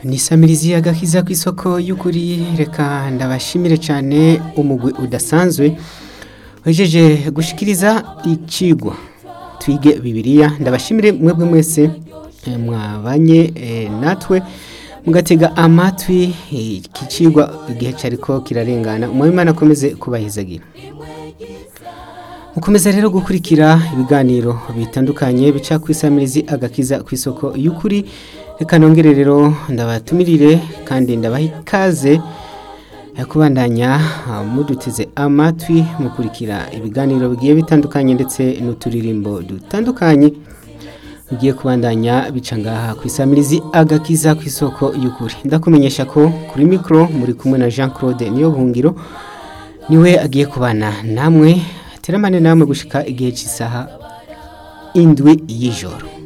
ni samirizi agakiza ku isoko y'ukuri reka ndabashimire cyane umugwi udasanzwe wejeje gushikiriza icigwa twige bibiliya ndabashimire mwebwe mwese eh, mwabanye eh, natwe mugatega amatwi eh, iki cigwa igihe cyariko kirarengana umwimana akomeze kubahizagira mukomeza rero gukurikira ibiganiro bitandukanye bica ku isamirizi agakiza ku isoko y'ukuri reka nongere rero ndabatumirire kandi ndabaha ikaze eh, kubandanya ah, muduteze amatwi mukurikira ibiganiro bigiye bitandukanye ndetse n'uturirimbo dutandukanye bigiye kubandanya bica ngaha ku isamirizi agakiza ku isoko y'ukuri ndakumenyesha ko kuri mikoro muri kumwe na jean claude niyo buhungiro niwe agiye kubana namwe teramane namwe gushika igihe cy'isaha indwi y'ijoro